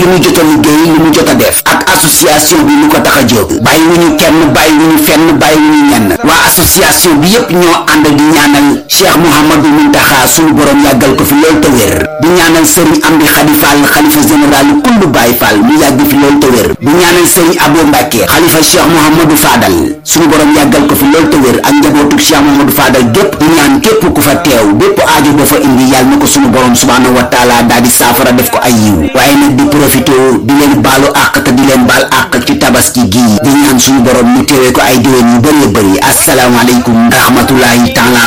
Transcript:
mu jot a liggéey li mu jot a def ak association bi lu ko tax a jóg bàyyi wu ñu kenn bàyyi wu ñu fenn bàyyi wu ñu ñenn waa association bi yépp ñoo ànd di ñaanal Cheikh Mouhamadou Muntaxa suñu borom yàggal ko fi lool te wér di ñaanal Serigne Amdi Khady Fall xalifa général kullu Baye Fall mu yàgg fi lool te wér di ñaanal Serigne Abo Mbacke xalifa Cheikh Mouhamadou Fadal suñu borom yàggal ko fi lool te wér ak njabootu Cheikh Mouhamadou Fadal gépp di ñaan képp ku fa teew bépp aajo ba fa indi yàlla na ko suñu borom subhaanahu wa taala daal di saafara def ko ay yiw waaye nag di profité di leen baalu àq te di leen baal àq ci tabaski gii di ñaan suñu borom ñu teewee ko ay déwén yu bëree bëri asalaamaaleykum rahmatullahi taala